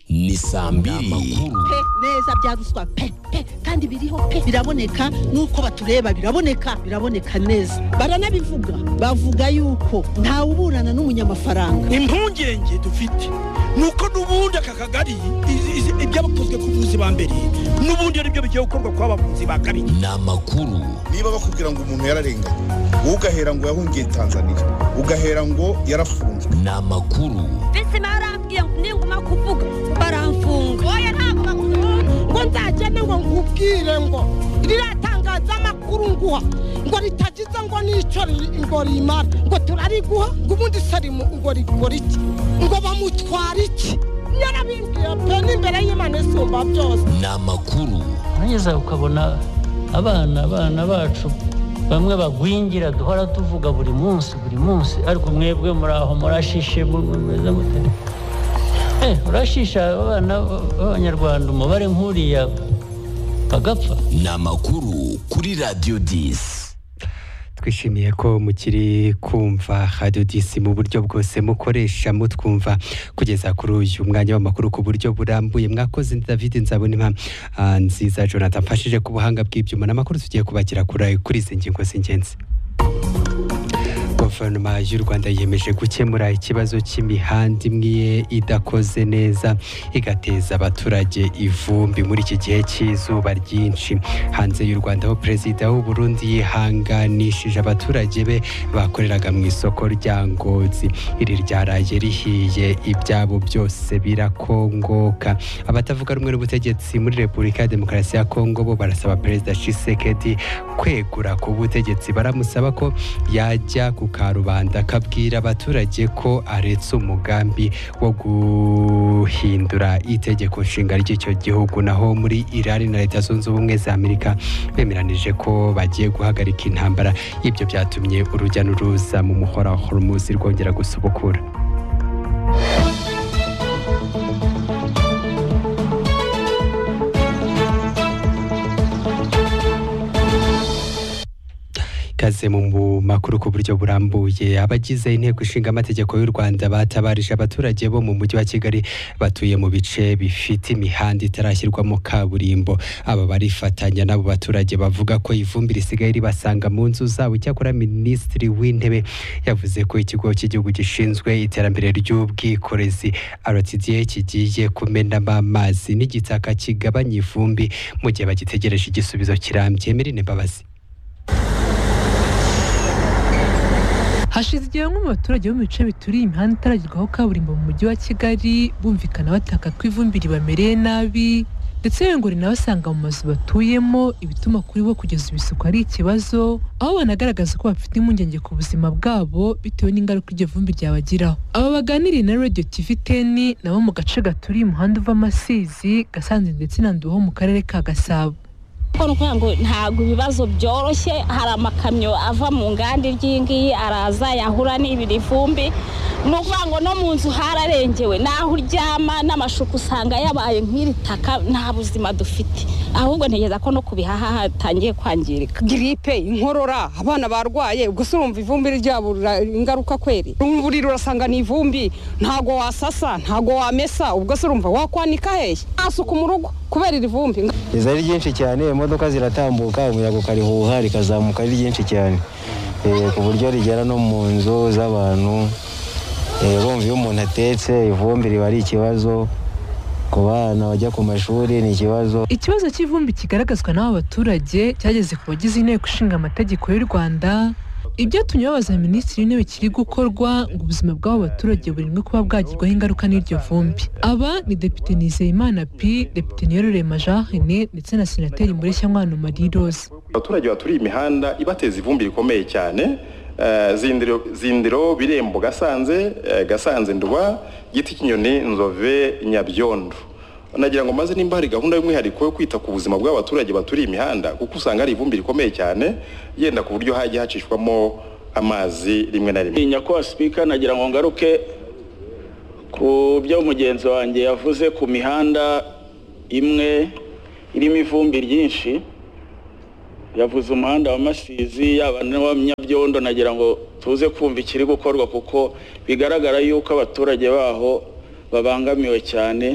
ni saa mbiri pe neza bya ruswa pe pe kandi biriho pe biraboneka nuko batureba biraboneka biraboneka neza baranabivuga bavuga yuko ntawuburana n'umunyamafaranga impungenge dufite ni uko n'ubundi aka kagari izi- izi- ibyabakozwe ku buvuzi ba mbere n'ubundi ari byo bigiye gukorwa ku bavuzi ba kabiri ni amakuru niba bakubwira ngo umuntu yararenganye wowe ugahera ngo yahungiye tanzania ugahera ngo yarafunzwe ni amakuru mbese barambwiye ngo ninguma kuvuga baramfunga oya ntabwo bakunda ngo nzagende ngo nkubwire ngo ririya tangazamakuru nguha ngo ritagize ngo n'icyo riri- ngo rimara ngo turariguha ngo ubundi sarimu ngo rigura iki ngo bamutwara iki yarabimbwiye pe n'imbere y'imana isumba byose ni amakuru neza ukabona abana abana bacu bamwe bagwingira duhora tuvuga buri munsi buri munsi ariko mwebwe muri aho murashishe mu- mu- mumeze mute Eh, urashisha abana b'abanyarwanda umubare nk'uriya bagapfa ni amakuru kuri radiyo disi twishimiye ko mukiri kumva radiyo disi mu buryo bwose mukoresha mutwumva kugeza kuri uyu mwanya w'amakuru ku buryo burambuye mwakoze david nzabonima ah, nziza jonathan mfashije ku buhanga bw'ibyuma n'amakuru tugiye kubakira kuri kuri izi ngingo z'ingenzi guverinoma y'u rwanda yiyemeje gukemura ikibazo cy'imihanda imwe idakoze neza igateza abaturage ivumbi muri iki gihe cy'izuba ryinshi hanze y'u rwanda aho perezida w'u burundi yihanganishije abaturage be bakoreraga mu isoko rya ngozi iri ryaraye rihiye ibyabo byose birakongoka abatavuga rumwe n'ubutegetsi muri repubulika ya demokarasi ya kongo bo barasaba perezida shisekedi kwegura ku butegetsi baramusaba ko yajya ku karubanda akabwira abaturage ko aretse umugambi wo guhindura itegeko nshinga ry'icyo gihugu naho muri irani na leta zunze ubumwe za amerika bemeranije ko bagiye guhagarika intambara ibyo byatumye urujya n'uruza mu muhora wa hormuz rwongera gusubukura ikaze mu makuru ku buryo burambuye abagize inteko ishinga amategeko y'u rwanda batabarije abaturage bo mu mujyi wa kigali batuye mu bice bifite imihanda itarashyirwamo kaburimbo aba barifatanya n'abo baturage bavuga ko ivumbi risigaye ribasanga mu nzu zabo icyakora minisitiri w'intebe yavuze ko ikigo cy'igihugu gishinzwe iterambere ry'ubwikorezi rtda kigiye kumenamo amazi n'igitaka kigabanya ivumbi mu gihe bagitegereje igisubizo kirambye mirine mbabazi hashize igihe bamwe mu baturage bo mu bice bituriye imihanda itaragerwaho kaburimbo mu mujyi wa kigali bumvikana bataka ko ivumbi ribamereye nabi ndetse yewe ngo rinabasanga mu mazu batuyemo ibituma kuri bo kugeza ibisuku ari ikibazo aho banagaragaza ko bafite impungenge ku buzima bwabo bitewe n'ingaruka iryo vumbi ryabagiraho aba baganiriye na radio tv teni nabo mu gace gaturiye umuhanda uva amasizi gasanze ndetse na nduho mu karere ka gasabo Paul kugira ngo ntabwo ibibazo byoroshye hari amakamyo ava mu nganda iry'iyi ngiyi araza yahura n'ibiri vumbi ni ukuvuga ngo no mu nzu hararengewe n'aho uryama n'amashuka usanga yabaye nk'iri taka nta buzima dufite ahubwo ntegereza ko no ku bihaha hatangiye kwangirika giripe inkorora abana barwaye gusa urumva ivumbi ryabo rira- ingaruka kweri umubiri urasanga ni ivumbi ntago wasasa ntago wamesa ubwo se urumva wakwanika hehe nta suku mu rugo kubera iri vumbi riza ari ryinshi cyane imodoka ziratambuka umuyaga ukarihuha rikazamuka ari ryinshi cyane Eh, ku buryo rigera no mu nzu z'abantu Eh, bumva iyo umuntu atetse ivumbi riba ari ikibazo ku bana bajya ku mashuri ni ikibazo ikibazo cy'ivumbi kigaragazwa n'aba baturage cyageze ku bagize inteko ishinga amategeko y'u rwanda ibyatumye babaza minisitiri w'intebe kiri gukorwa ngo ubuzima bw'abo baturage burindwe kuba bwagirwaho ingaruka n'iryo vumbi aba ni depite nizeyimana pi depite niyororema jahene ndetse na senateri mureshyankwano marie rose abaturage baturiye imihanda ibateza ivumbi rikomeye cyane Eh, zindiro zindiro birembo gasanze eh, gasanze nduba giti kinyoni nzove nyabyondo nagira ngo maze nimba hari gahunda y'umwihariko yo kwita ku buzima bw'abaturage baturiye imihanda kuko usanga hari ivumbi rikomeye cyane yenda ku buryo hajya hacishwamo amazi rimwe na rimwe nyakubahwa sipika nagira ngo ngaruke ku byo mugenzi wanjye yavuze ku mihanda imwe irimo ivumbi ryinshi yavuze umuhanda wa masizi yaba n'uwa nyabyondo nagira ngo tuze kumva ikiri gukorwa kuko bigaragara yuko abaturage baho babangamiwe cyane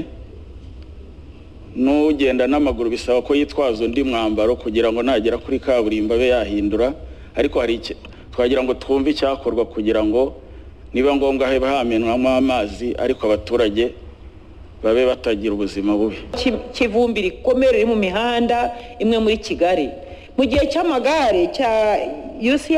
n'ugenda n'amaguru bisaba ko yitwaza undi mwambaro kugira ngo nagera kuri kaburimbo abe yahindura ariko hari iki twagira ngo twumve icyakorwa kugira ngo niba ngombwa habe hamenwamo amazi ariko abaturage babe batagira ubuzima bubi Ki- kivumbi rikomeye riri mu mihanda imwe muri kigali mu gihe cy'amagare cya uci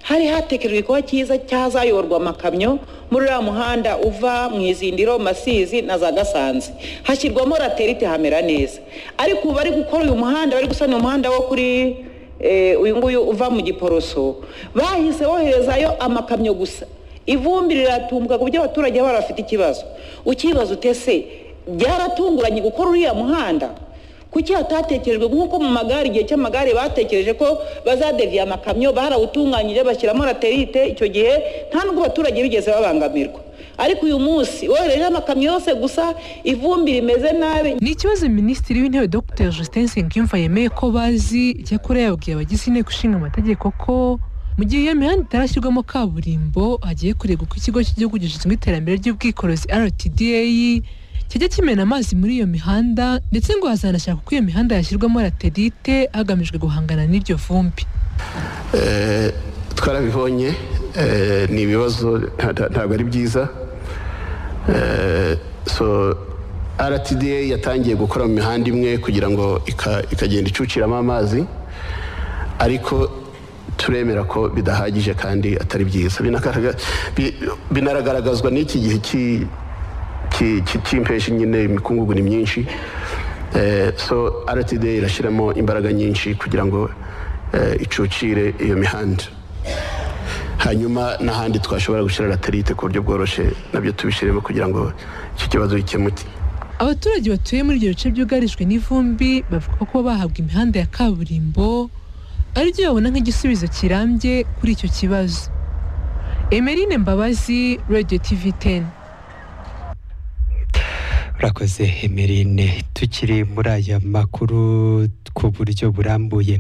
hari hatekerejwe kuba cyiza cyazayoborwa amakamyo muri uriya muhanda uva mu izindiro masizi na za gasanze hashyirwamo raterite hamera neza ariko ubu bari gukora uyu muhanda bari gusana uyu muhanda wo kuri eh, uyu nguyu uva mu giporoso bahise boherezayo amakamyo gusa ivumbi riratumbwa ku buryo abaturage baba bafite ikibazo ukibaza utese byaratunguranye gukora uriya muhanda kuki hatatekerejwe nk'uko mu magare igihe cy'amagare batekereje ko bazadeviya amakamyo barawutunganyije bashyiramo raterite icyo gihe nta nubwo abaturage bigeze babangamirwa ariko uyu munsi wohereje amakamyo yose gusa ivumbi rimeze nabi ni ikibazo minisitiri w'intebe dr justin nsengiyumva yemeye ko bazi icyakora yabwiye abagize inteko ishinga amategeko ko mu gihe iyo mihanda itarashyirwamo kaburimbo hagiye kurebwa uko ikigo cy'igihugu gishinzwe iterambere ry'ubwikorezi rtda kijya kimena amazi muri iyo mihanda ndetse ngo hazanashakwa ko iyo mihanda yashyirwamo raterite hagamijwe guhangana n'iryo vumbi Eh, twarabibonye eh, ni ibibazo nta- nta- ntabwo ari byiza Eh, so rtda yatangiye gukora mu mihanda imwe kugira ngo ika- ikagenda icuciramo amazi ariko turemera ko bidahagije kandi atari byiza Binakaraga- bi- binaragaragazwa n'iki gihe cy'i- cy'i- cy'i- cy'impeshi nyine imikungugu ni myinshi Eh, so rtda irashyiramo imbaraga nyinshi kugira ngo eh, icucire iyo mihanda hanyuma n'ahandi twashobora gushyira raterite ku buryo bworoshye nabyo tubishyiremo kugira ngo iki kibazo gikemuke abaturage batuye muri ibyo bice byugarijwe n'ivumbi bavuga ko kuba bahabwa imihanda ya kaburimbo aribyo babona nk'igisubizo kirambye kuri icyo kibazo emerine mbabazi radio tv 10 urakoze emerine tukiri muri aya makuru ku buryo burambuye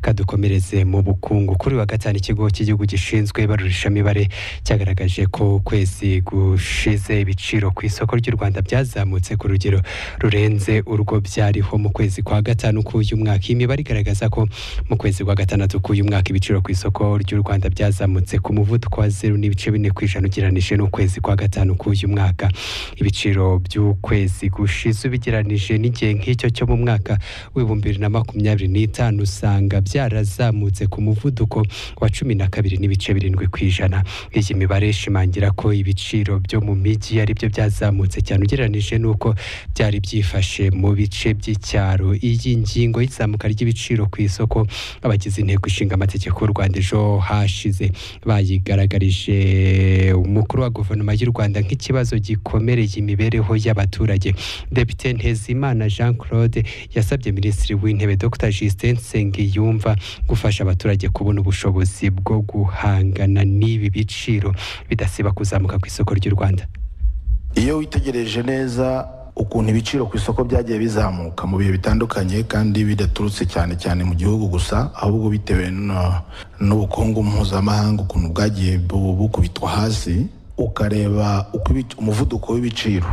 kadukomereze mu bukungu kuri uyu wa gatanu ikigo cy'igihugu gishinzwe ibarurishamibare cyagaragaje ko ukwezi gushize ibiciro ku isoko ry'u rwanda byazamutse ku rugero rurenze urwo byariho mu kwezi kwa gatanu k'uyu mwaka iyi mibare igaragaza ko mu kwezi kwa gatandatu k'uyu mwaka ibiciro ku isoko ry'u rwanda byazamutse ku muvuduko wa zeru n'ibice bine ku ijana ugereranije n'ukwezi kwa gatanu k'uyu mwaka ibiciro by'ukwezi gushize ubigeranije n'igihe nk'icyo cyo mu mwaka w'ibihumbi bibiri na makumyabiri n'itanu usanga byarazamutse ku muvuduko wa cumi na kabiri n'ibice birindwi ku ijana iyi mibare ishimangira ko ibiciro byo mu mijyi ari byo byazamutse cyane ugereranije n'uko byari byifashe mu bice by'icyaro iyi ngingo y'izamuka ry'ibiciro ku isoko abagize inteko ishinga amategeko y'u Rwanda ejo hashize bayigaragarije umukuru wa guverinoma y'u Rwanda nk'ikibazo gikomereye imibereho y'abaturage Depite Ntezimana Jean Claude yasabye Minisitiri w'Intebe Dr Justin Nsengiyumva gufasha abaturage kubona ubushobozi bwo guhangana n'ibi biciro bidasiba kuzamuka ku isoko ry'u Rwanda iyo witegereje neza ukuntu ibiciro ku isoko byagiye bizamuka mu bihe bitandukanye kandi bidaturutse cyane cyane mu gihugu gusa ahubwo bitewe no- n'ubukungu mpuzamahanga ukuntu bwagiye bu- bukubitwa hasi ukareba uko ibi- umuvuduko w'ibiciro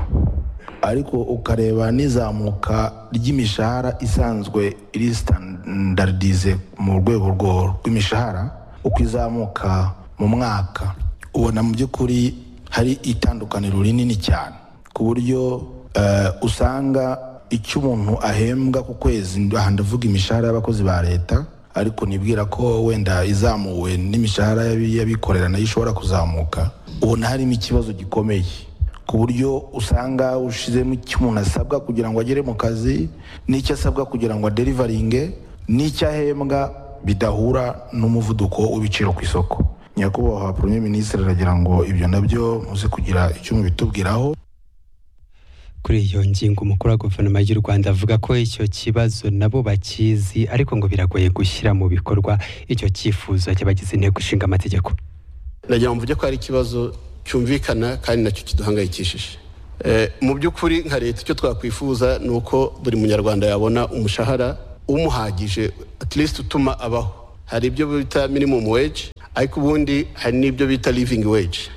ariko ukareba n'izamuka ry'imishahara isanzwe iri standardize mu rwego rwo- rw'imishahara uko izamuka mu mwaka ubona mu by'ukuri hari itandukaniro rinini cyane ku buryo eh, usanga icyo umuntu ahembwa ku kwezi aha ndavuga imishahara y'abakozi ba leta ariko nibwira ko wenda izamuwe n'imishahara y'abi- y'abikorera nayo ishobora kuzamuka ubona harimo ikibazo gikomeye ku buryo usanga ushizemo icyo umuntu asabwa kugira ngo agere mu kazi n'icyo asabwa kugira ngo aderivaringe n'icyo ahembwa bidahura n'umuvuduko w'ibiciro ku isoko nyakubahwa premier ministre aragira ngo ibyo nabyo muze kugira icyo mubitubwiraho kuri iyo ngingo umukuru wa guverinoma y'u rwanda avuga ko icyo kibazo nabo bakizi ariko ngo biragoye gushyira mu bikorwa icyo cyifuzo cy'abagize inteko ishinga amategeko nagira ngo mvuge ko hari ikibazo cyumvikana kandi nacyo kiduhangayikishije Eh, mu by'ukuri nka leta icyo twakwifuza ni uko buri munyarwanda yabona umushahara umuhagije at least utuma abaho hari ibyo bita minimum wage ariko ubundi hari n'ibyo bita living wage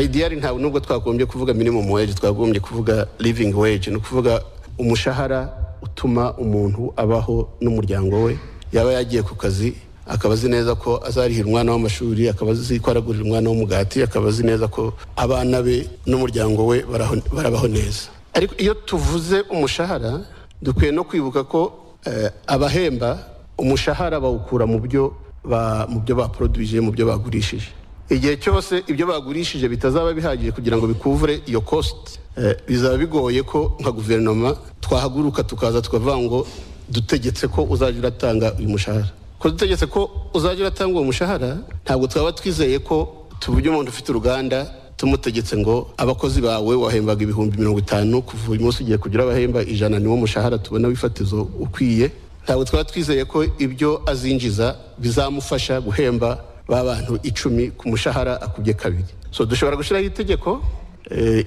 ideal ntabwo nubwo twagombye kuvuga minimum wage twagombye kuvuga living wage ni ukuvuga umushahara utuma umuntu abaho n'umuryango we yaba yagiye ku kazi akaba azi neza ko azarihira umwana w'amashuri akaba azi ko aragurira umwana w'umugati akaba azi neza ko abana be n'umuryango we baraho- barabaho neza ariko iyo tuvuze umushahara dukwiye no kwibuka ko eh, abahemba umushahara bawukura mu byo ba- mu byo baporodwije mu byo bagurishije igihe cyose ibyo bagurishije bitazaba bihagije kugira ngo bikuvure iyo cost eh, bizaba bigoye ko nka guverinoma twahaguruka tukaza tukavuga ngo dutegetse ko uzajya uratanga uyu mushahara ko dutegetse ko uzajya uratanga uwo mushahara ntabwo twaba twizeye ko tuburyo umuntu ufite uruganda tumutegetse ngo abakozi bawe wahembaga ibihumbi mirongo itanu kuva uyu munsi ugiye kugira abahemba ijana niwo mushahara tubona wifatizo ukwiye ntabwo twaba twizeye ko ibyo azinjiza bizamufasha guhemba ba bantu icumi ku mushahara akubye kabiri so dushobora gushyiraho itegeko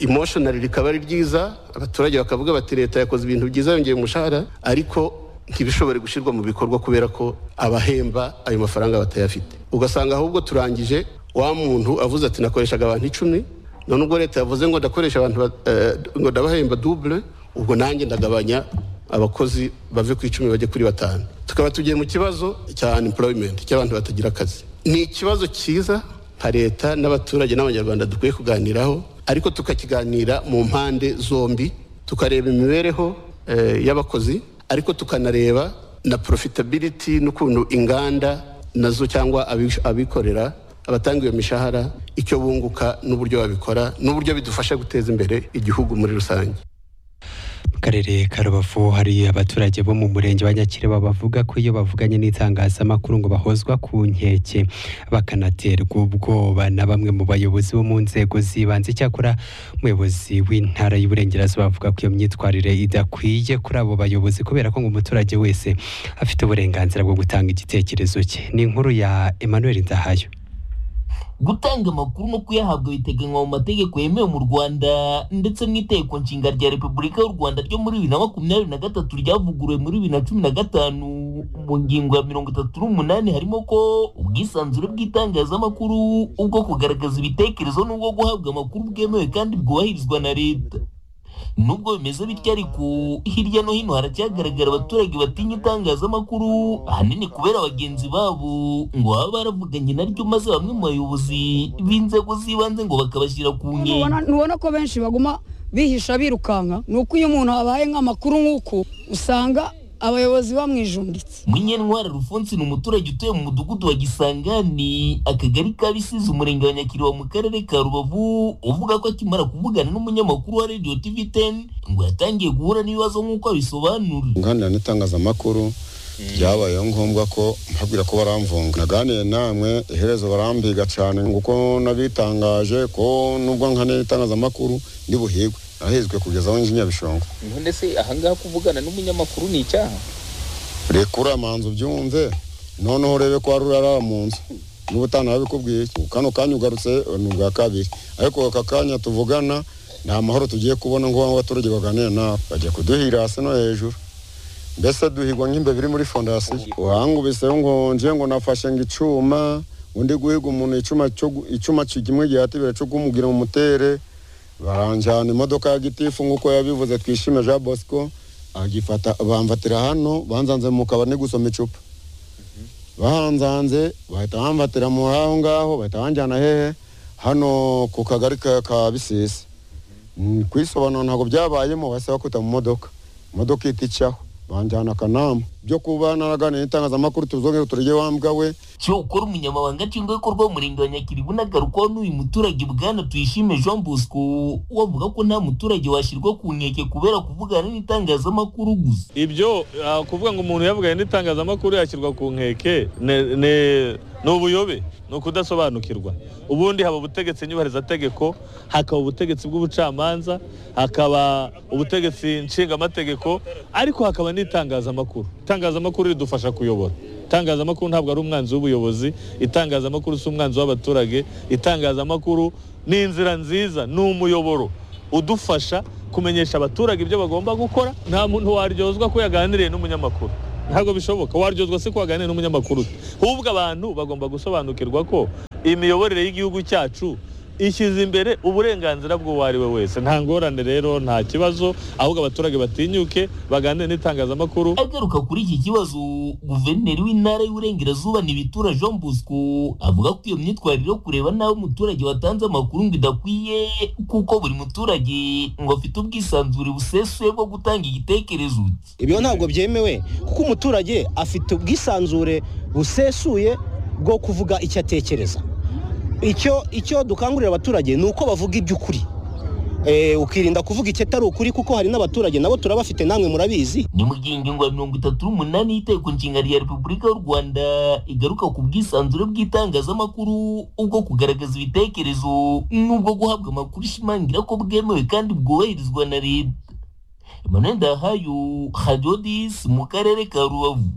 emotionally rikaba ari ryiza abaturage bakavuga bati leta yakoze ibintu byiza yongeye umushahara ariko ntibishobore gushyirwa mu bikorwa kubera ko abahemba ayo mafaranga batayafite ugasanga ahubwo turangije wa muntu avuze ati nakoreshaga abantu icumi none ubwo leta yavuze ngo ndakoresha abantu ba- eh, ngo ndabahemba double ubwo nanjye ndagabanya abakozi bave ku icumi bajye kuri batanu tukaba tugiye mu kibazo cya unemployment cy'abantu batagira akazi ni ikibazo cyiza nka leta n'abaturage n'abanyarwanda dukwiye kuganiraho ariko tukakiganira mu mpande zombi tukareba imibereho eh, y'abakozi ariko tukanareba na profitability n'ukuntu inganda nazo cyangwa abi- abikorera abatanga iyo mishahara icyo bunguka n'uburyo babikora n'uburyo bidufasha guteza imbere igihugu muri rusange mu karere ka rubavu hari abaturage bo mu murenge wa nyakireba bavuga ko iyo bavuganye n'itangazamakuru ngo bahozwa ku nkeke bakanaterwa ubwoba na bamwe mu bayobozi bo mu nzego z'ibanze icyakora umuyobozi w'intara y'uburengerazuba avuga ko iyo myitwarire idakwiye kuri abo bayobozi kubera ko ngo umuturage wese afite uburenganzira bwo gutanga igitekerezo cye ni inkuru ya emmanuel ndahayo gutanga amakuru no kuyahabwa biteganywa mu mategeko yemewe mu rwanda ndetse n'iteko nshinga rya repubulika y'u rwanda ryo muri bibiri na makumyabiri na gatatu ryavuguruwe muri bibiri na cumi na gatanu mu ngingo ya mirongo itatu n'umunani harimo ko ubwisanzure bw'itangazamakuru ubwo kugaragaza ibitekerezo n'ubwo guhabwa amakuru bwemewe kandi bwubahirizwa na leta nubwo bimeze bityo ariko hirya no hino haracyagaragara abaturage batinya itangazamakuru ahanini kubera bagenzi babo ngo baba baravuganye naryo maze bamwe mu bayobozi b'inzego z'ibanze ngo bakabashyira ku Nubona- nkeke nubona ko benshi baguma bihisha birukanka ni uko iyo umuntu abaye nk'amakuru nk'uku usanga abayobozi bamwijunditse munyentwara rufonsi ni umuturage utuye mu mudugudu wa gisangani akagari ka bisizi umurenge wa nyakiriba mu karere ka rubavu uvuga ko akimara kuvugana n'umunyamakuru wa radio tv 10 ngo yatangiye guhura n'ibibazo nk'uko abisobanura nganira n'itangazamakuru byabayeho ngombwa ko mbabwira ko baramvunga naganiye namwe iherezo barambiga cyane ngo uko nabitangaje ko nubwo nkanira itangazamakuru ndi buhigwe nahezwe kugeza aho nji nyabishongo none se ahangaha kuvugana n'umunyamakuru ni icyaha rekura manzu byumve noneho urebe ko wari urara mu nzu niba utanabikubwiye kano kanya ugarutse ni ubwa kabiri ariko aka kanya tuvugana ni amahoro tugiye kubona ngo abaturage baganire nawe bagiye kuduhira hasi no hejuru mbese duhigwa nk'imbebiri muri fondasiyo uhangubiseho ngo nje ngo nafashe ngo icuma undi guhiga umuntu icuma cyo gu- icuma kimwe gihatibira cyo kumugira mu mutere baranjyana imodoka ya gitifu nk'uko yabivuze twishime jean bosco agifata bamfatira hano banzanze mu kabari gusoma icupa bahanzanze bahita bamfatira mu aho ngaho bahita banjyana hehe hano ku kagari ka ka bisisi Mm, kwisobanura ntabwo byabayemo basaba kwita mu modoka imodoka ihita icaho banjyana akanama byo kuba naraganiye n'itangazamakuru tuzongere turye wambwa we cyo ukora umunyamabanga nshingwabikorwa w'umurenge wa nyakiribu nagarukaho n'uyu muturage bwana tuyishime jean bosco wavuga ko nta muturage washyirwa ku nkeke kubera kuvugana n'itangazamakuru gusa ibyo ah, kuvuga ngo umuntu yavuganye n'itangazamakuru yashyirwa ku nkeke ne- ne- ni ubuyobe ni ukudasobanukirwa ubundi haba ubutegetsi nyubahirizategeko hakaba ubutegetsi bw'ubucamanza hakaba ubutegetsi nshingamategeko ariko hakaba n'itangazamakuru itangazamakuru ridufasha kuyobora itangazamakuru ntabwo ari umwanzi w'ubuyobozi itangazamakuru si umwanzi w'abaturage itangazamakuru ni inzira nziza ni umuyoboro udufasha kumenyesha abaturage ibyo bagomba gukora nta muntu waryozwa ko yaganiriye n'umunyamakuru ntabwo bishoboka waryozwa se ko waganiriye n'umunyamakuru ahubwo abantu bagomba gusobanukirwa ko imiyoborere y'igihugu cyacu ishyize imbere uburenganzira bw'uwo ari we wese nta ngorane rero nta kibazo ahubwo abaturage batinyuke baganire n'itangazamakuru agaruka kuri iki kibazo guverineri w'intara y'uburengerazuba ntibitura jean bosco avuga ko iyo myitwarire yo kureba nawe umuturage watanze amakuru ngo idakwiye kuko buri muturage ngo afite ubwisanzure busesuye bwo gutanga igitekerezo cye ibyo ntabwo byemewe kuko umuturage afite ubwisanzure busesuye bwo kuvuga icyo atekereza icyo icyo dukangurira abaturage ni uko bavuga iby'ukuri Eh, ukirinda kuvuga icyo atari ukuri kuko hari n'abaturage nabo turabafite namwe murabizi ni mu gihe ingingo ya mirongo itatu n'umunani y'iteko nshinga rya repubulika y'u rwanda igaruka ku bwisanzure bw'itangazamakuru ubwo kugaragaza ibitekerezo n'ubwo guhabwa amakuru ishimangira ko bwemewe kandi bwubahirizwa na leta emmanuel ndahayo hajodis mu karere ka rubavu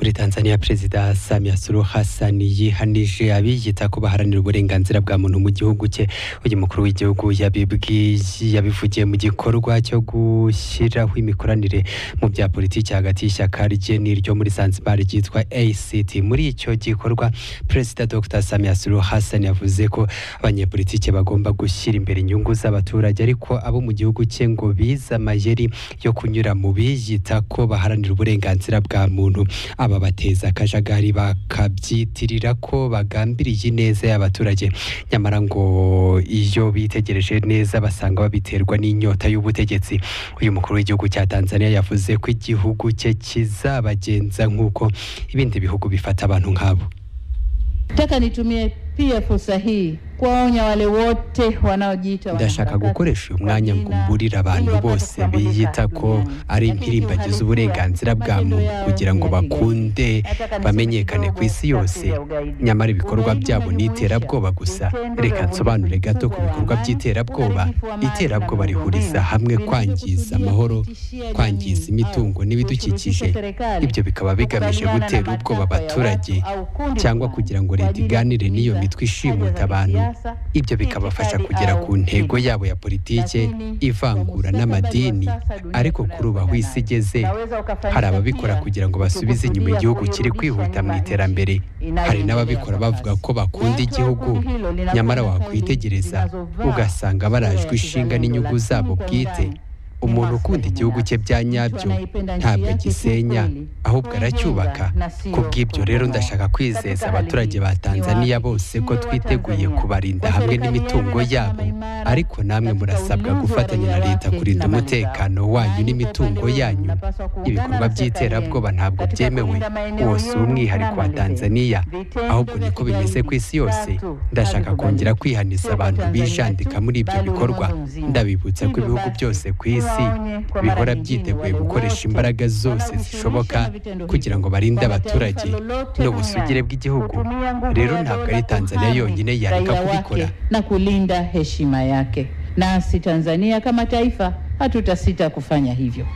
muri tanzania perezida samia suluhu hassan yihanije abiyita ko baharanira uburenganzira bwa muntu mu gihugu cye uyu mukuru w'igihugu yabibwiye- yabivugiye mu gikorwa cyo gushyiraho imikoranire mu bya politiki hagati y'ishyaka rye n'iryo muri zanzibar ryitwa act muri icyo gikorwa perezida dr samia suluhu hassan yavuze ko abanyepolitiki bagomba gushyira imbere inyungu z'abaturage ariko abo mu gihugu cye ngo bize amayeri yo kunyura mu biyita ko baharanira uburenganzira bwa muntu aba bateza akajagari bakabyitirira ko bagambiriye ineza y'abaturage nyamara ngo iyo bitegereje neza basanga babiterwa n'inyota y'ubutegetsi uyu mukuru w'igihugu cya tanzania yavuze ko igihugu cye kizabagenza nk'uko ibindi bihugu bifata abantu nk'abo Nataka nitumie pia fursa hii kuwaonya wale wote wanaojiita ndashaka gukoresha uyu mwanya ngo mburire abantu bose biyita ko ari impirimbagizi uburenganzira bwa muntu kugira ngo bakunde bamenyekane ku isi yose nyamara ibikorwa byabo ni iterabwoba gusa reka nsobanure gato ku bikorwa by'iterabwoba iterabwoba rihuriza hamwe kwangiza amahoro kwangiza imitungo n'ibidukikije ibyo bikaba bigamije gutera ubwoba abaturage cyangwa kugira ngo leta iganire n'iyo mitwe ishimuta abantu ibyo bikabafasha kugera ku ntego yabo ya politike ivangura n'amadini ariko kuri ubu aho isi igeze hari ababikora kugira ngo basubize inyuma igihugu kiri kwihuta mu iterambere hari n'ababikora bavuga ko bakunda igihugu nyamara wakwitegereza ugasanga barajwe ishinga n'inyungu zabo bwite umuntu ukunda igihugu cye bya nyabyo ntabwo agisenya ahubwo aracyubaka ku bw'ibyo rero ndashaka kwizeza abaturage ba tanzania bose ko twiteguye kubarinda hamwe n'imitungo yabo ariko namwe murasabwa gufatanya na leta kurinda umutekano wanyu n'imitungo yanyu ibikorwa by'iterabwoba ntabwo byemewe uwo si umwihariko wa tanzania ahubwo niko bimeze ku isi yose ndashaka kongera kwihaniza abantu bijandika muri ibyo bikorwa ndabibutsa ko ibihugu byose ku isi bihora byiteguye gukoresha imbaraga zose zishoboka kugira ngo barinde abaturage n'ubusugire bw'igihugu rero ntabwo ari tanzania yonyine yareka raia kubikora wake na kulinda heshima yake. Nasi Tanzania kama taifa hatutasita kufanya hivyo.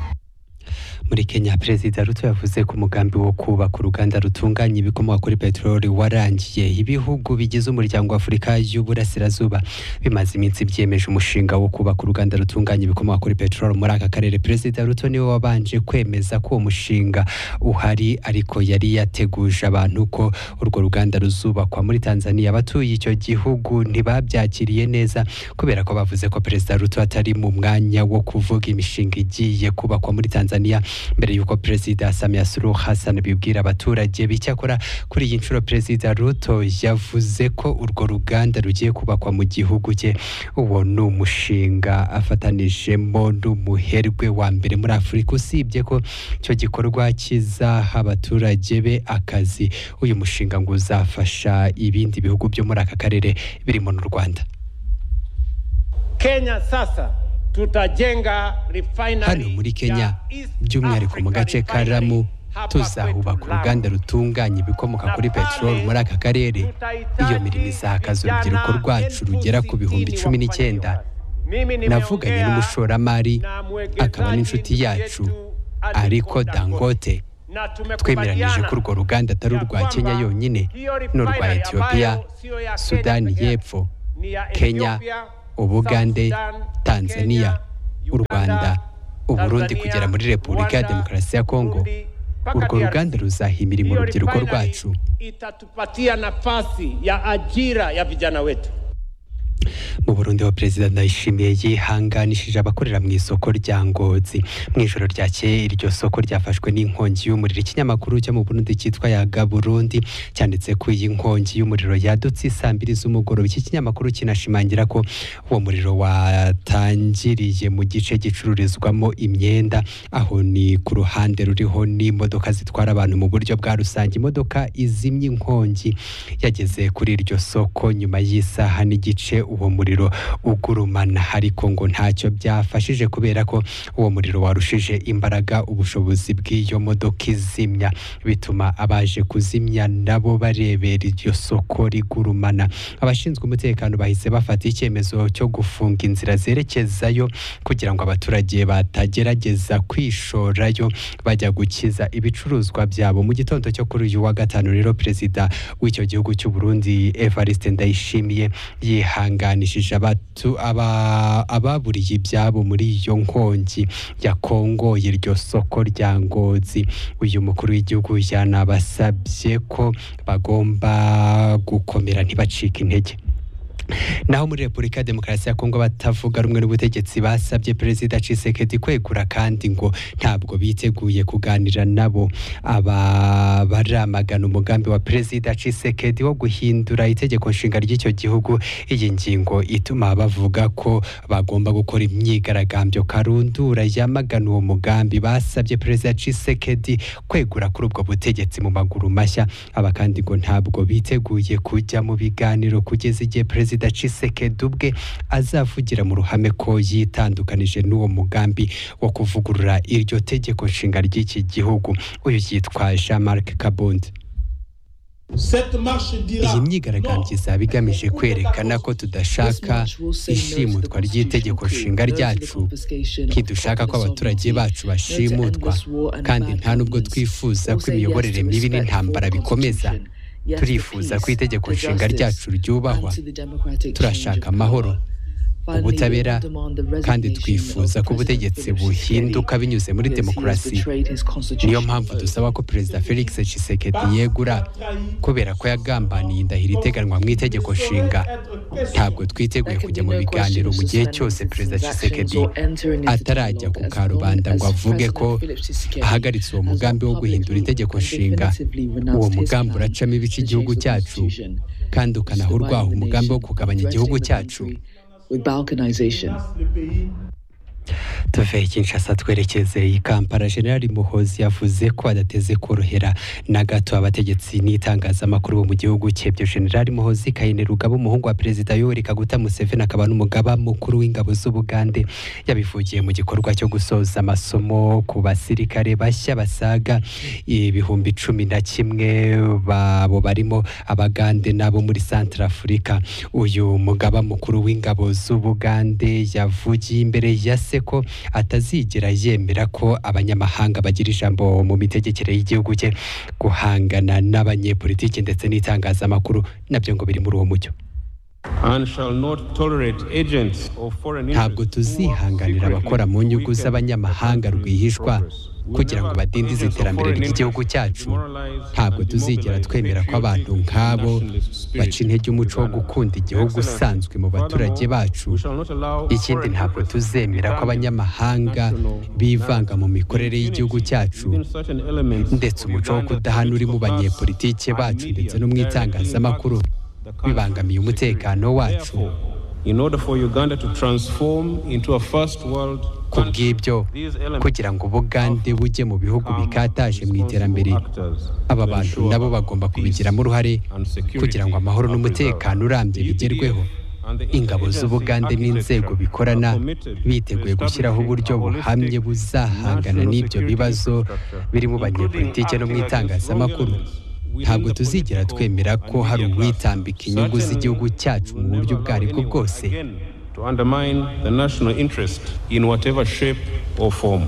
muri kenya perezida ruto yavuze ko umugambi wo kubaka uruganda rutunganya ibikomoka kuri peteroli warangiye ibihugu bigize umuryango wa afurika y'uburasirazuba bimaze iminsi byemeje umushinga wo kubaka uruganda rutunganya ibikomoka kuri peteroli muri aka karere perezida ruto niwe wabanje kwemeza ko uwo mushinga uhari ariko yari yateguje abantu ko urwo ruganda ruzubakwa muri tanzania abatuye icyo gihugu ntibabyakiriye neza kubera ko bavuze ko perezida ruto atari mu mwanya wo kuvuga imishinga igiye kubakwa muri tanzania mbere y'uko perezida samia suluhu hassan bibwira abaturage bicyakora kuri iyi nshuro perezida ruto yavuze ko urwo ruganda rugiye kubakwa mu gihugu cye uwo ni umushinga afatanijemo n'umuherwe wa mbere muri afurika usibye ko icyo gikorwa kizaha abaturage be akazi uyu mushinga ngo uzafasha ibindi bihugu byo muri aka karere birimo n'u rwanda Kenya sasa tutajenga hano refinery muri kenya by'umwihariko mu gace ka ramu tuzahubaka uruganda rutunganya ibikomoka kuri peteroli muri aka karere iyo mirimo izahakaza urubyiruko rwacu rugera ku bihumbi cumi n'icyenda navuganye n'umushoramari akaba n'inshuti yacu ariko dangote na twemeranyije tumekubaliana ko urwo ruganda atari urwa kenya yonyine n'urwa etiyopiya sudani y'epfo ni ya kenya Ethiopia, ubugande Sudan, tanzania u rwanda uburundi kugera muri repubulika ya demokarasi ya kongo urwo ruganda ruzahimira mu rubyiruko rwacu itatupatia nafasi ya ajira ya vijana wetu. mu burundi wa perezida ndayishimiye yihanganishije abakorera mu isoko rya ngozi mu ijoro ryakeye iryo soko ryafashwe n'inkongi y'umuriro ikinyamakuru cyo mu burundi cyitwa yaga burundi cyanditse ko iyi nkongi y'umuriro yadutse isaa mbiri z'umugoroba iki kinyamakuru kinashimangira ko uwo muriro watangiriye mu gice gicururizwamo imyenda aho ni ku ruhande ruriho n'imodoka zitwara abantu mu buryo bwa rusange imodoka izimye inkongi yageze kuri iryo soko nyuma y'isaha n'igice uwo muriro ugurumana ariko ngo ntacyo byafashije kubera ko uwo muriro warushije imbaraga ubushobozi bw'iyo modoka izimya bituma abaje kuzimya nabo barebera iryo soko rigurumana abashinzwe umutekano bahise bafata icyemezo cyo gufunga inzira zerekezayo kugira ngo abaturage batagerageza kwishorayo bajya gukiza ibicuruzwa byabo mu gitondo cyo kuri uyu wa gatanu rero perezida w'icyo gihugu cy'u Burundi Evariste Ndayishimiye yihanganishije abatu- aba- ababuriye ibyabo muri iyo nkongi yakongoye iryo soko rya ngozi uyu mukuru w'igihugu yanabasabye ko bagomba gukomera ntibacike intege naho muri repubulika ya demokarasi ya kongo batavuga rumwe n'ubutegetsi basabye perezida cisekedi kwegura kandi ngo ntabwo biteguye kuganira nabo aba baramagana umugambi wa perezida cisekedi wo guhindura itegeko nshinga ry'icyo gihugu iyi ngingo ituma bavuga ko bagomba gukora imyigaragambyo karundura yamagana uwo mugambi basabye perezida cisekedi kwegura kuri ubwo butegetsi mu maguru mashya aba kandi ngo ntabwo biteguye kujya mu biganiro kugeza igihe perezida Tshisekedi ubwe azavugira mu ruhame ko yitandukanije n'uwo mugambi wo kuvugurura iryo tegeko nshinga ry'iki gihugu uyu yitwa Jean-Marc Kabondi iyi myigaragambyo izaba igamije kwerekana ko tudashaka ishimutwa ry'itegeko nshinga ryacu ntidushaka ko abaturage bacu bashimutwa kandi nta nubwo twifuza ko imiyoborere mibi n'intambara bikomeza turifuza ko itegeko nshinga ryacu ryubahwa turashaka amahoro ubutabera kandi twifuza ko ubutegetsi buhinduka binyuze muri demokarasi niyo mpamvu dusaba ko perezida felix tshisekedi yegura kubera ko yagambaniye indahiro iteganwa mu itegeko nshinga ntabwo twiteguye kujya mu biganiro mu gihe cyose perezida tshisekedi atarajya ku karubanda ngo avuge ko ahagaritse uwo mugambi wo guhindura itegeko nshinga uwo mugambi uracamo ibice igihugu cyacu kandi ukanaha urwaho umugambi wo kugabanya igihugu cyacu tuve kinshasa twerekeze i kampala generali muhozi yavuze ko adateze korohera na gato abategetsi n'itangazamakuru bo mu gihugu cye ibyo generali muhozi kayine rugaba umuhungu wa perezida yoweri kaguta museveni akaba n'umugaba mukuru w'ingabo z'ubugande yabivugiye mu gikorwa cyo gusoza amasomo ku basirikare bashya basaga ibihumbi cumi na kimwe babo barimo abagande n'abo muri santara afurika uyu mugaba mukuru w'ingabo z'ubugande yavugiye imbere ya se ko atazigera yemera ko abanyamahanga bagira ijambo mu mitegekere y'igihugu cye guhangana n'abanyepolitiki ndetse n'itangazamakuru nabyo ngo biri muri uwo mucyo and shall not tolerate agents of foreign ntabwo tuzihanganira abakora mu nyungu z'abanyamahanga rwihishwa kugira ngo badindize iterambere ry'igihugu cyacu ntabwo tuzigera twemera ko abantu nk'abo baca intege umuco wo gukunda igihugu usanzwe mu baturage bacu ikindi ntabwo tuzemera ko abanyamahanga bivanga mu mikorere y'igihugu cyacu ndetse umuco wo kudahanura mu banyepolitike bacu ndetse no mu itangazamakuru bibangamiye umutekano wacu in order for Uganda to transform into a first world ku bw'ibyo kugira ngo ubugande bujye mu bihugu bikataje mu iterambere aba bantu nabo bagomba kubigiramo uruhare kugira ngo amahoro n'umutekano urambye bigerweho ingabo z'ubugande n'inzego bikorana biteguye gushyiraho uburyo buhamye buzahangana n'ibyo bibazo biri mu banyepolitike no mu itangazamakuru ntabwo tuzigera twemera ko hari uwitambika inyungu z'igihugu cyacu mu buryo ubwo ari bwo bwose to undermine the national interest in whatever shape or form.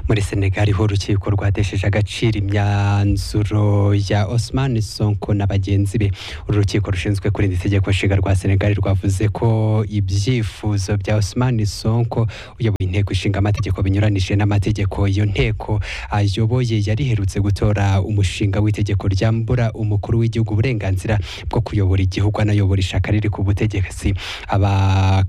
muri senegali ho urukiko rwadesheje agaciro imyanzuro ya Osman Sonko na bagenzi be uru rukiko rushinzwe kurinda itegeko nshinga rwa senegali rwavuze ko ibyifuzo bya Osman Sonko uyoboye inteko ishinga amategeko binyuranije n'amategeko iyo nteko ayoboye yari iherutse gutora umushinga w'itegeko ryambura umukuru w'igihugu uburenganzira bwo kuyobora igihugu anayobora ishaka riri ku butegetsi aba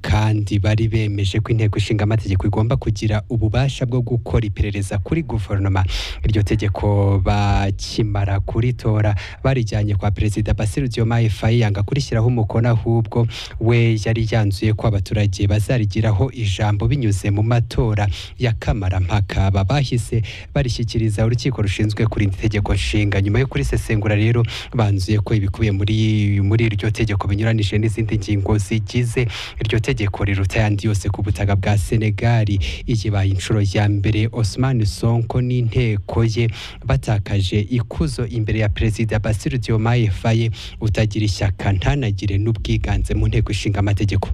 kandi bari bemeje ko inteko ishinga amategeko igomba kugira ububasha bwo gukora iperereza kuri guverinoma iryo tegeko bakimara kuritora barijyanye kwa perezida Bassirou Diomaye Faye yanga kurishyiraho umukono ahubwo we yari yanzuye ko abaturage bazarigiraho ijambo binyuze mu matora ya kamarampaka aba bahise barishyikiriza urukiko rushinzwe kurinda itegeko nshinga nyuma yo kurisesengura rero banzuye ko ibikubiye muri muri iryo tegeko binyuranije n'izindi ngingo zigize iryo tegeko riruta ayandi yose ku butaka bwa Senegali iyibaye inshuro ya mbere Osman Sonko n'inteko ye batakaje ikuzo imbere ya perezida Bassirou Diomaye Faye utagira ishyaka ntanagire n'ubwiganze mu nteko ishinga amategeko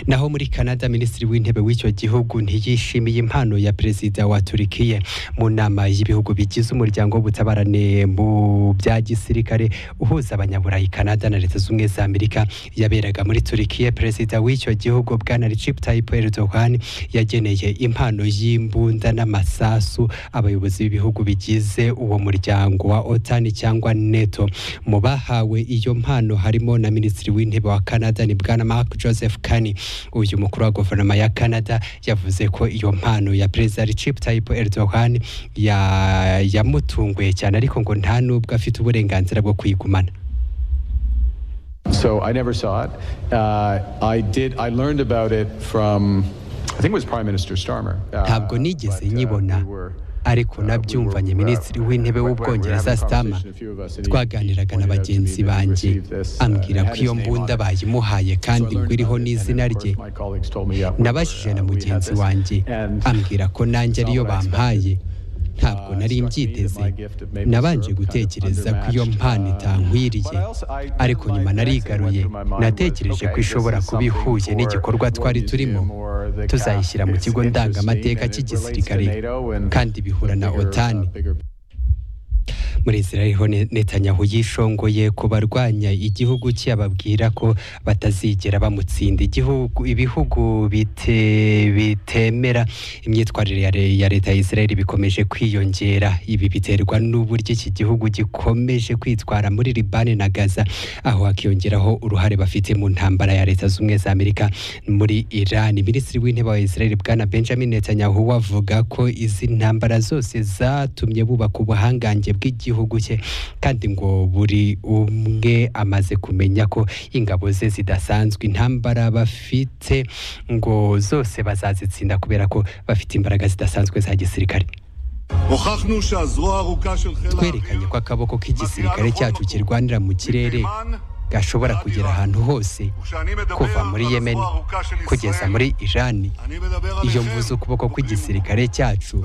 naho muri Canada minisitiri w'intebe w'icyo gihugu ntiyishimiye impano ya perezida wa Turkiye mu nama y'ibihugu bigize umuryango w'ubutabarane mu bya gisirikare uhuza abanyaburayi Canada na leta z'ubumwe za Amerika yaberaga muri Turkiye perezida w'icyo gihugu bwana Recep Tayyip Erdogan yageneye impano y'imbunda n'amasasu abayobozi b'ibihugu bigize uwo muryango wa OTAN cyangwa NATO mu bahawe iyo mpano harimo na minisitiri w'intebe wa Canada ni bwana Mark Joseph Carney uyu mukuru wa guverinoma ya Canada yavuze ko iyo mpano ya perezida Recep Tayyip Erdogan ya- yamutunguye cyane ariko ngo nta nubwo afite uburenganzira bwo kuyigumana So I never saw it. Uh, I did. I learned about it from, I think it was Prime Minister Starmer. Uh, ntabwo nigeze nyibona ariko nabyumvanye minisitiri w'intebe w'ubwongereza Stama twaganiraga na bagenzi banjye ambwira ko iyo mbunda bayimuhaye kandi ngo iriho n'izina rye nabajije na mugenzi wanjye ambwira ko nanjye ariyo bampaye ntabwo nari mbyiteze nabanje gutekereza ko iyo mpano itankwiriye ariko nyuma narigaruye natekereje ko ishobora kuba ihuye n'igikorwa twari turimo tuzayishyira mu kigo ndangamateka cy'igisirikare kandi bihura na otani muri Israel ho Ne- Netanyahu yishongoye ku barwanya igihugu cye ababwira ko batazigera bamutsinda igihugu ibihugu bite, bitemera imyitwarire ya re- ya leta ya Israel bikomeje kwiyongera ibi biterwa n'uburyo iki gihugu gikomeje kwitwara muri Libani na Gaza aho hakiyongeraho uruhare bafite mu ntambara ya leta z'ubumwe za Amerika muri Iran minisitiri w'intebe wa Israel bwana Benjamin Netanyahu wavuga ko izi ntambara zose zatumye bubaka ubuhangange bw'igihugu cye kandi ngo buri umwe amaze kumenya ko ingabo ze zidasanzwe intambara bafite ngo zose bazazitsinda kubera ko bafite imbaraga zidasanzwe za gisirikare twerekanye ko akaboko k'igisirikare cyacu kirwanira mu kirere gashobora kugera ahantu hose kuva muri yemen kugeza muri irani iyo mvuze ukuboko kw'igisirikare cyacu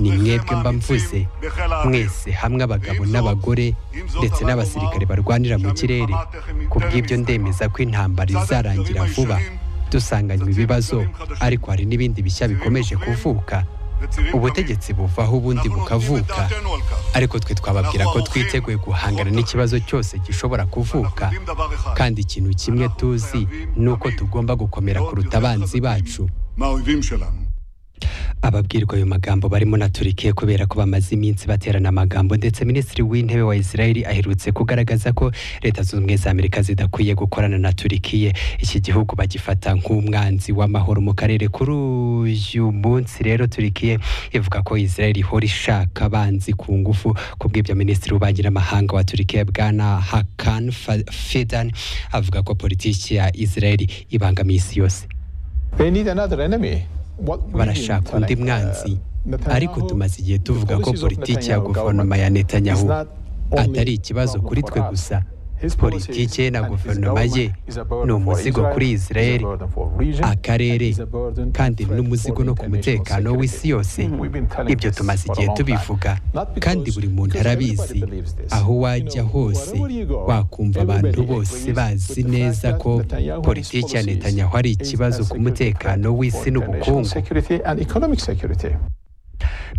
ni mwebwe mba mvuze mwese hamwe abagabo n'abagore ndetse n'abasirikare barwanira mu kirere ku bw'ibyo ndemeza ko intambara izarangira vuba dusanganywe ibibazo ariko hari n'ibindi bishya bikomeje kuvuka ubutegetsi buvaho ubundi bukavuka ariko twe twababwira ko twiteguye guhangana n'ikibazo cyose gishobora kuvuka kandi ikintu kimwe tuzi ni uko tugomba gukomera kuruta abanzi bacu ababwirwa ayo magambo barimo na Turkiye kubera ko bamaze iminsi baterana amagambo ndetse minisitiri w'intebe wa Israel aherutse kugaragaza ko leta zunze ubumwe za Amerika zidakwiye gukorana na Turkiye iki gihugu bagifata nk'umwanzi w'amahoro mu karere kuri uyu munsi rero Turkiye ivuga ko Israel ihora ishaka abanzi ku ngufu kubw'ibyo minisitiri w'ububanyi n'amahanga wa Turkiye bwana Hakan Fa- Fidan avuga ko politiki ya Israel ibangamiye isi yose They need another enemy. barashaka undi mwanzi ariko tumaze igihe tuvuga ko politiki ya guverinoma ya netanyahu atari ikibazo kuri twe gusa politiki ye na guverinoma ye ni umuzigo kuri israeli akarere kandi n'umuzigo no ku mutekano w'isi yose ibyo tumaze igihe tubivuga kandi buri muntu arabizi aho wajya hose wakumva abantu bose bazi neza ko politiki ya netanyahu ari ikibazo ku mutekano w'isi n'ubukungu Security and economic security.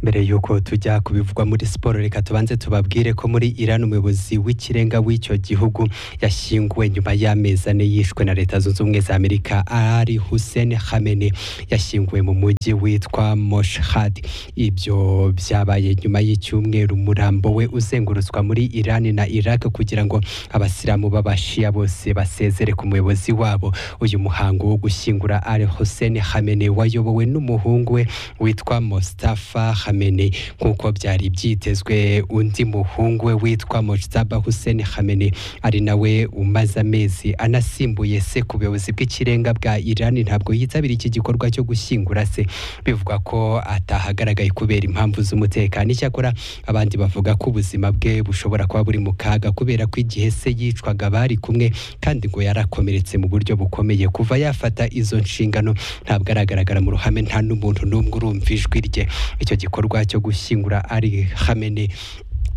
mbere y'uko tujya ku bivugwa muri siporo reka tubanze tubabwire ko muri Iran umuyobozi w'ikirenga w'icyo gihugu yashyinguwe nyuma y'amezi ane yishwe na leta zunze ubumwe za Amerika Ali Hussein Khamenei yashyinguwe mu mujyi witwa Moshhad ibyo byabaye nyuma y'icyumweru umurambo we uzengurutswa muri Iran na Iraq kugira ngo abasilamu b'abashia bose basezere ku muyobozi wabo uyu muhango wo gushyingura Ali Hussein Khamenei wayobowe n'umuhungu we witwa Mustafa Khamenei nk'uko byari byitezwe undi muhungu we witwa Mojtaba Hussein Khamenei ari nawe umaze amezi anasimbuye se ku buyobozi bw'ikirenga bwa Iran ntabwo yitabira iki gikorwa cyo gushyingura se bivugwa ko atahagaragaye kubera impamvu z'umutekano icyakora abandi bavuga ko ubuzima bwe bushobora kuba buri mu kaga kubera ko igihe se yicwaga bari kumwe kandi ngo yarakomeretse mu buryo bukomeye kuva yafata izo nshingano ntabwo aragaragara mu ruhame nta n'umuntu n'umwe urumva ijwi rye icyo gikorwa cyo gushyingura ari hamene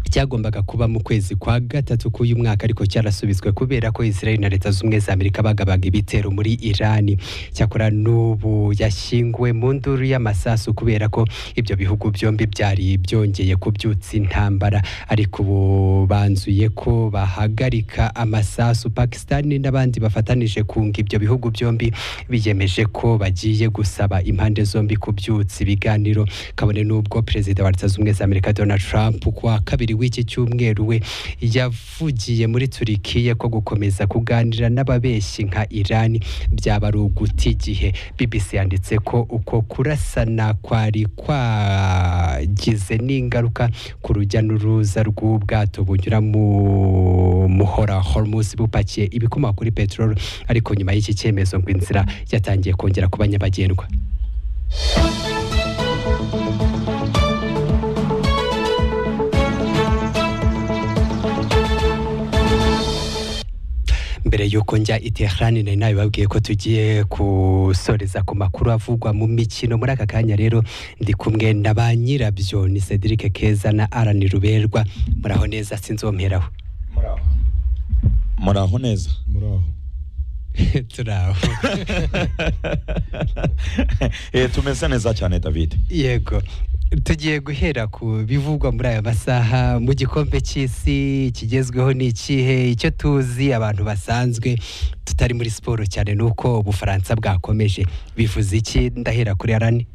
cyagombaga kuba mu kwezi kwa gatatu k'uyu mwaka ariko cyarasubizwe kubera ko Israel na leta z'ubumwe za Amerika bagabaga ibitero muri Iran cyakora n'ubu yashyinguwe mu nduru y'amasasu kubera ko ibyo bihugu byombi byari byongeye kubyutsa intambara ariko ubu banzuye ko bahagarika amasasu Pakistan n'abandi bafatanije kunga ibyo bihugu byombi biyemeje ko bagiye gusaba impande zombi kubyutsa ibiganiro kabone n'ubwo perezida wa leta z'ubumwe za Amerika Donald Trump kwa kabiri w'iki cyumweru we yavugiye muri Turikiya ko gukomeza kuganira n'ababeshyi nka Iran byaba ari uguta igihe BBC yanditse ko uko kurasana kwari kwagize n'ingaruka ku rujya n'uruza rw'ubwato bunyura mu muhora Hormuz bupakiye ibikomoka kuri peteroli ariko nyuma y'iki cyemezo ngo inzira yatangiye kongera kuba nyabagendwa mbere y'uko njya i Tehran nari nabibabwiye ko tugiye gusoreza ku makuru avugwa mu mikino muri aka kanya rero ndi kumwe na ba nyirabyo ni Cedric Keza na Alan Ruberwa muraho neza sinzomeraho muraho neza turaho Eh, tumeze neza cyane david yego tugiye guhera ku bivugwa muri aya masaha mu gikombe cy'isi kigezweho ni ikihe icyo tuzi abantu basanzwe tutari muri siporo cyane ni uko ubufaransa bwakomeje bivuze iki ndahera kuri arani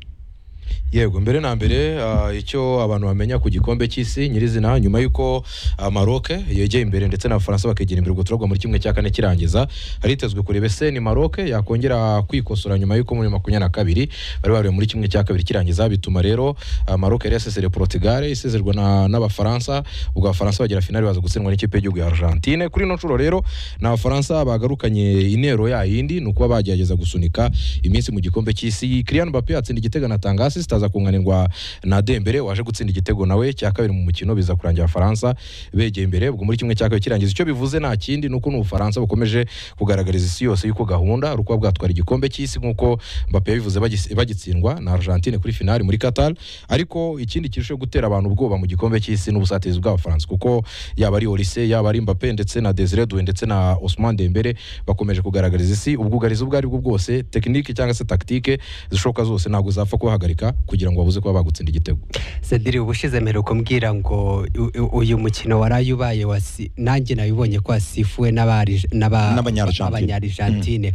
yego mbere na mbere ah, icyo abantu bamenya ku gikombe cy'isi nyirizina nyuma y'uko ah, Maroc yegeye imbere ndetse n'abafaransa bakegera imbere ubwo turagwa muri kimwe cya kane kirangiza haritezwe kureba ese ni Maroc yakongera kwikosora nyuma y'uko muri makumyabiri na kabiri bari bareba muri kimwe cya kabiri kirangiza bituma rero ah, Maroc yari yasezereye Portugal isezerwa na- n'abafaransa ubwo abafaransa bagera finali baza gutsindwa n'ikipe y'igihugu ya Argentine kuri ino nshuro rero ni abafaransa bagarukanye intero ya yindi ni ukuba bagerageza gusunika iminsi mu gikombe cy'isi Kylian Mbappe atsinda igitego anatanga assist aza kunganirwa na Dembele waje gutsinda igitego nawe cya kabiri mu mukino biza kurangira abafaransa begeye imbere ubwo muri kimwe cya kabiri kirangiza icyo bivuze nta kindi ni uko n'ubufaransa bukomeje kugaragariza isi yose yuko gahunda ari ukuba bwatwara igikombe cy'isi nk'uko Mbappe yabivuze bagis- bagitsindwa na Argentine kuri finali muri Qatar ariko ikindi kirushaho gutera abantu ubwoba mu gikombe cy'isi n'ubusatirizi bw'abafaransa kuko yaba ari Olise yaba ari Mbappe ndetse na Desire Doué ndetse na Ousmane Dembele bakomeje kugaragariza isi ubwugarizi ubwo ari bwo bwose tekinike cyangwa se taktike zishoboka zose ntabwo zapfa kubahagarika kugira ngo babuze kuba bagutsinda igitego Sadiri ubushize mperuka mbwira ngo u- u- uyu mukino waraye ubaye wasi nanjye nabibonye ko wasifuwe n'abari- n'aba- N'abanya-Argentine. n'abanya-Argentine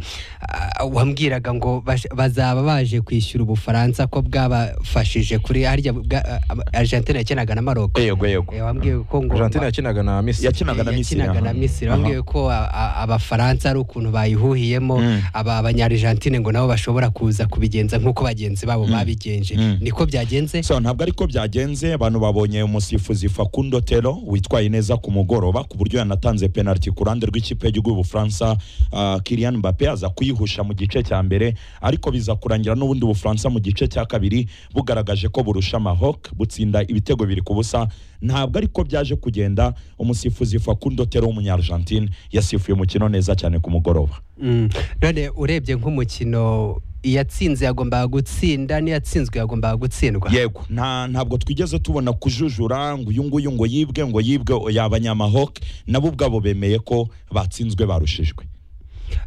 Ah, wambwiraga ngo bash- bazaba baje kwishyura ubufaransa ko bwabafashije kuri harya bwa- ah, ah, Argentine yakinaga na Maroc yego yego Eh, wambwiye ko ngo Argentine yakinaga na Misiri yakinaga na Misiri yakinaga na aha. Misiri bambwiye ko a- a- abafaransa ari ukuntu bayihuhiyemo Mm. aba abanya-Argentine ngo nabo bashobora kuza kubigenza nk'uko bagenzi babo babigenje niko byagenze so ntabwo ariko byagenze abantu babonye umusifuzi Facundo Tero witwaye neza ku mugoroba ku buryo yanatanze penalty ku ruhande rw'ikipe y'igihugu y'Ubufaransa uh, Kylian Mbappe aza kuyihusha mu gice cya mbere ariko biza kurangira n'ubundi Ubufaransa mu gice cya kabiri bugaragaje ko burusha Maroc butsinda ibitego biri ku busa ntabwo ariko byaje kugenda umusifuzi Facundo Tero w'umunya-Argentine yasifuye umukino neza cyane ku mugoroba Mm. none urebye nk'umukino iyatsinze yagombaga gutsinda n'iyatsinzwe yagombaga gutsindwa yego nta ntabwo twigeze tubona kujujura ngo uyu nguyu ngo yibwe ngo yibwe oya abanyamahok nabo ubwabo bemeye ko batsinzwe barushijwe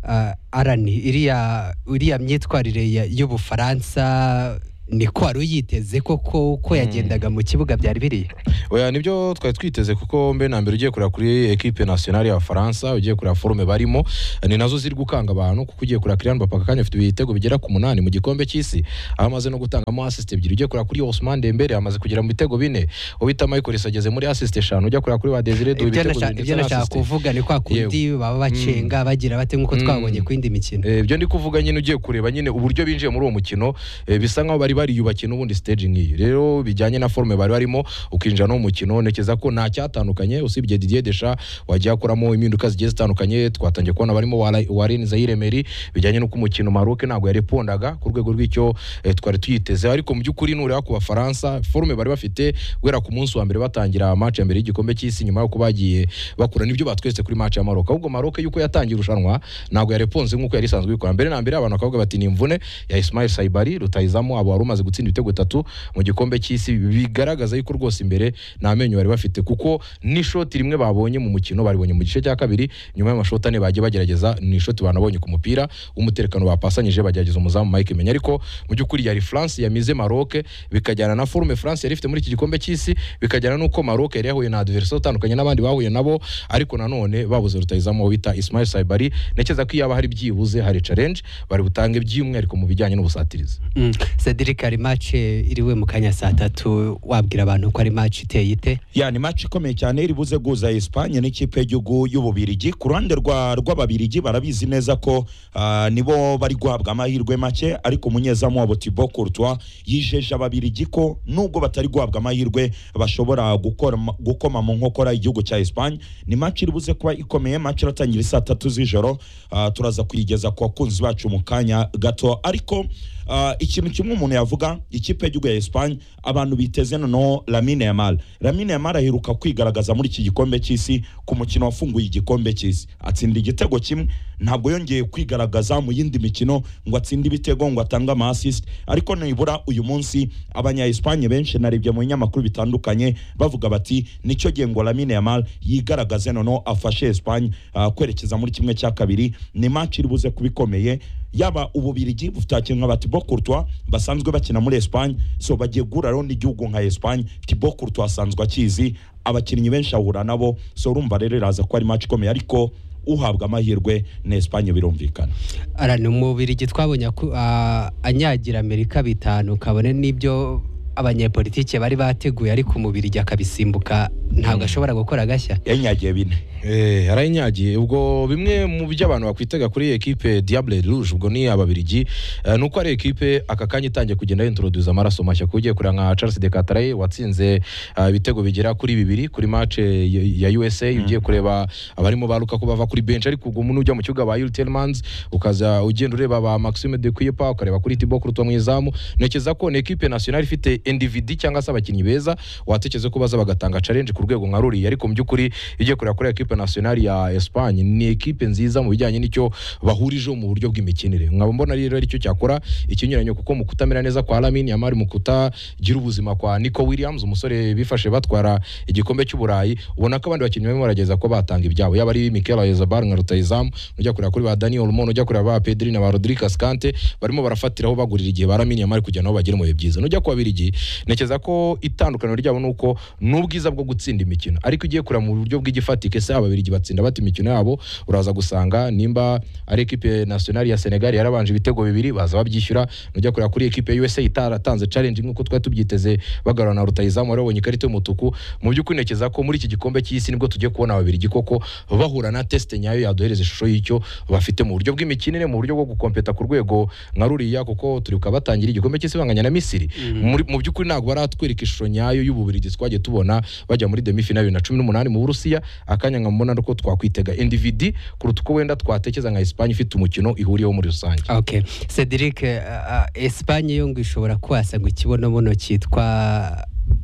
Ah, arani iriya iriya myitwarire ya- y'ubufaransa ni ko wari uyiteze koko ko yagendaga mu kibuga byari biriya oya nibyo twari twiteze kuko mbe na mbere ugiye kureba kuri ekipe nationale y'abafaransa ugiye kureba forume barimo ni nazo ziri gukanga abantu kuko ugiye kureba Kylian Mbappe akanya afite ibitego bigera ku munani mu gikombe cy'isi aho amaze no gutangamo assist ebyiri ugiye kureba kuri Ousmane Dembele amaze kugera mu bitego bine ubita Michael Essien ageze muri assist eshanu ujya kureba kuri Badesire Doué ibyo ibitego nasha- bibiri ibyo ndetse na nashaka assist. kuvuga ni kwa kundi baba bacenga bagira bate nk'uko twabonye ku yindi mikino Eh, ibyo ndi kuvuga nyine ugiye kureba nyine uburyo binjiye muri uwo mukino eh, bisa nkaho bari bariyubakiye n'ubundi stage nk'iyi rero bijyanye na forume bari barimo ukinjira no mu mukino ntekereza ko nta cyatandukanye usibye Didier Deschamps wagiye akoramo impinduka zigiye zitandukanye twatangiye kubona barimo Wara- Warren Zaïre Emery bijyanye n'uko umukino Maroc ntabwo yarepondaga ku rwego rw'icyo eh, twari tuyiteze ariko mu by'ukuri nureba ku Bafaransa forume bari bafite guhera ku munsi wa mbere batangira match ya mbere y'igikombe cy'isi nyuma y'uko bagiye bakura nibyo batweretse kuri match ya Maroc ahubwo Maroc yuko yatangiye irushanwa ntabwo yareponze nk'uko yari isanzwe ikora mbere na mbere abantu bakavuga bati ni imvune ya Ismail Saibari rutayizamu abo wari umaze gutsinda ibitego bitatu mu gikombe cy'isi bigaragaza yuko rwose imbere nta menyo bari bafite kuko n'ishoti rimwe babonye mu mukino baribonye mu gice cya kabiri nyuma y'amashoti ane bagiye bagerageza ni ishoti banabonye ku mupira w'umutekano bapasanyije bagerageza umuzamu Mike Menya ariko mu by'ukuri yari France yamize Maroc bikajyana na forume France yari ifite muri iki gikombe cy'isi bikajyana n'uko Maroc yari yahuye na adversaire utandukanye n'abandi bahuye nabo ariko nanone babuze rutayizamu uwo bita Ismail Saibari ntekereza ko iyaba hari byibuze hari challenge bari butange by'umwihariko mu bijyanye n'ubusatirizi Mm. Cedric hari match iriwe mu kanya saa tatu wabwira abantu ko ari match iteye ite ya ni match ikomeye cyane iri buze guhuza Espagne n'ikipe y'igihugu y'Ububirigi ku ruhande rwa rw'Ababirigi barabizi neza ko ah, nibo bari guhabwa amahirwe make ariko umunyezamu wabo Thibaut Courtois yijeje Ababirigi ko nubwo batari guhabwa amahirwe bashobora gukora gukoma mu nkokora igihugu cya Espagne ni match iri buze kuba ikomeye match iratangira saa tatu z'ijoro ah, turaza kuyigeza ku bakunzi bacu mu kanya gato ariko ah, ikintu kimwe umuntu yavuga ikipe y'igihugu ya Espagne abantu biteze noneho Lamine Yamal Lamine Yamal aheruka kwigaragaza muri iki gikombe cy'isi ku mukino wafunguye igikombe cy'isi atsinda igitego kimwe ntabwo yongeye kwigaragaza mu yindi mikino ngo atsinde ibitego ngo atange ama assist ariko nibura uyu munsi abanya Espagne benshi narebye mu binyamakuru bitandukanye bavuga bati nicyo gihe ngo Lamine Yamal yigaragaze noneho afashe Espagne ah, kwerekeza muri kimwe cya kabiri ni match iri buze kuba ikomeye yaba ububirigi bufite abakinnyi nka Thibaut Courtois basanzwe bakina muri Espagne so bagiye guhura rero n'igihugu nka Espagne Thibaut Courtois asanzwe akizi abakinnyi benshi ahura nabo so urumva rero iraza ko ari match ikomeye ariko uhabwa amahirwe na Espagne birumvikana ara ni umubirigi twabonye aku- a- anyagira amerika bitanu kabone n'ibyo abanyepolitike bari bateguye ariko umubirigi akabisimbuka ntabwo ashobora gukora gashya yanyagiye bine Eh, yarayinyagiye ubwo bimwe mu byo abantu bakwitega kuri ekipe Diable Rouge ubwo ni ababirigi eh, nuko ari ekipe aka kanya itangiye kugenda introduce amaraso mashya kugiye kureba nka Charles de Cataraye watsinze eh, ibitego bigera kuri bibiri kuri match eh, ya ya USA ugiye kureba abarimo baruka ko bava kuri bench ariko ubwo umuntu ujya mu kibuga ba Yuri Tielemans ukaza ugenda ureba ba Maxime de Kuypa ukareba kuri Thibaut Courtois mu izamu ntekereza ko ni ekipe nationale ifite individu cyangwa se abakinnyi beza watekereza ko baza bagatanga challenge ku rwego nka ruriya ariko mu by'ukuri igiye kureba kuri ekipe nationale ya Espagne ni ekipe nziza mu bijyanye n'icyo bahurijeho mu buryo bw'imikinire nkaba mbona rero aricyo cyakora ikinyuranyo kuko mu kutamera neza kwa Lamine Yamal mu kutagira ubuzima kwa Nico Williams umusore bifashe batwara igikombe cy'uburayi ubona ko abandi bakinnyi barimo barageza ko batanga ibyabo yaba ari Mikel Oyarzabal nka rutayizamu ujya kureba kuri ba Dani Olmo ujya kureba ba Pedri na ba Rodrigue Ascante barimo barafatiraho bagurira igihe ba Lamine Yamal kugira ngo bagere mu bihe byiza nujya ku babirigi ntekereza ko itandukaniro ryabo nuko n'ubwiza bwo gutsinda imikino ariko ugiye kureba mu buryo bw'igifatike se ababirigi batsinda bata imikino yabo uraza gusanga nimba ari ekipe nationale ya Senegal yarabanje ibitego bibiri baza babyishyura nujya kureba kuri ekipe ya USA itaratanze challenge nk'uko twari tubyiteze bagarura na rutayizamu wari wabonye ikarita y'umutuku mu by'ukuri ntekereza ko muri iki gikombe cy'isi nibwo tugiye kubona ababirigi koko bahura na test nyayo yaduhereza ishusho y'icyo bafite mu buryo bw'imikinire mu buryo bwo gukompeta ku rwego nka ruriya kuko turi kubatangira igikombe cy'isi banganya na Misiri Muri- mu by'ukuri ntabwo baratwereka ishusho nyayo y'ububirigi twagiye tubona bajya muri demi final bibiri na cumi n'umunani mu Burusiya akanya nkamubona nuko twakwitega individi kuruta uko wenda twatekereza nka Espagne ifite umukino ihuriyeho muri rusange okay Cedric eh, a- a- Espagne yo ngo ishobora kwasanga ikibonobono cyitwa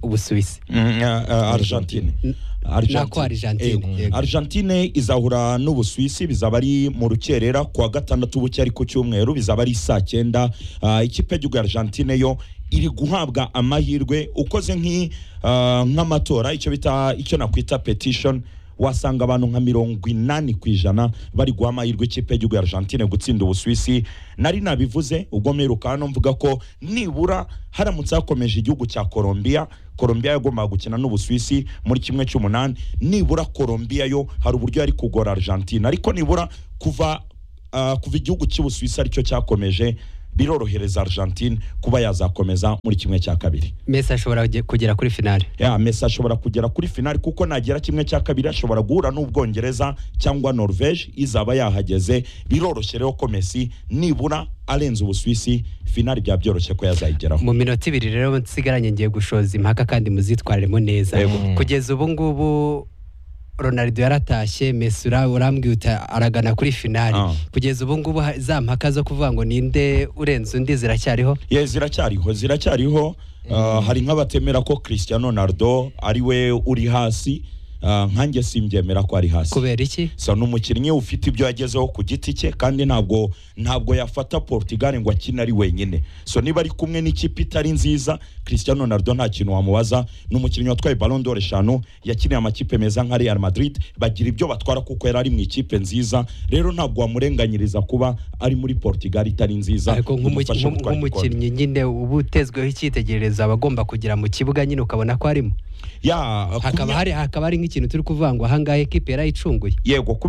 Ubusuwisi Mm, uh, uh, Argentine Nako Argentine, Yego. yego. Argentine izahura n'Ubusuwisi bizaba ari mu rukerera kuwa gatandatu buke ari ku cyumweru bizaba ari saa cyenda Ah, ikipe y'igihugu ya Argentine yo iri guhabwa amahirwe ukoze nk'i- ah, nk'amatora icyo bita icyo nakwita petition wasanga abantu nka mirongo inani ku ijana bari guha amahirwe ikipe y'igihugu ya argentine gutsinda ubusuwisi nari nabivuze ubwo mperuka hano mvuga ko nibura haramutse hakomeje igihugu cya colombia colombia yagombaga gukina n'ubusuwisi muri kimwe cy'umunani nibura colombia yo hari uburyo yari kugora argentine ariko nibura kuva ah, kuva igihugu cy'ubusuwisi aricyo cyakomeje birorohereza argentine kuba yazakomeza muri kimwe cya kabiri mesi ashobora ge- kugera kuri finale ya Messi ashobora kugera kuri finali kuko nagera kimwe cya kabiri ashobora guhura n'ubwongereza cyangwa norvege izaba yahageze biroroshye rero ko Messi nibura arenze ubusuwisi finali byaba byoroshye ko yazayigeraho mu minota ibiri rero nsigaranye ngiye gushoza impaka kandi muzitwaremo neza kugeza ubu ngubu ronaldo yaratashye Messi ura- urambwira uti aragana kuri finali kugeza ubu ngubu ha- za mpaka zo kuvuga ngo ninde urenze undi ziracyariho ye ziracyariho ziracyariho Ah, hari nk'abatemera ko Cristiano Ronaldo ari we uri hasi Ah, nkanjye simbyemera ko ari hasi kubera iki sa ni umukinnyi ufite ibyo yagezeho ku giti cye kandi ntabwo ntabwo yafata Portugal ngo akine ari wenyine so niba ari kumwe n'ikipe itari nziza Cristiano Ronaldo nta kintu wamubaza ni umukinnyi watwaye Ballon d'Or eshanu yakiniye amakipe meza nka Real Madrid bagira ibyo batwara kuko yari ari mu ikipe nziza rero ntabwo wamurenganyiriza kuba ari muri Portugal itari nziza ariko nk'umuki- bimufashe nk'um- gutwara igikombe. nk'umukinnyi nyine uba utezweho icyitegererezo aba agomba kugera mu kibuga nyine ukabona ko arimo ya hakaba hari hakaba hari nk'ikintu turi kuvuga ngo ahangaha ekipi yarayicunguye yego ku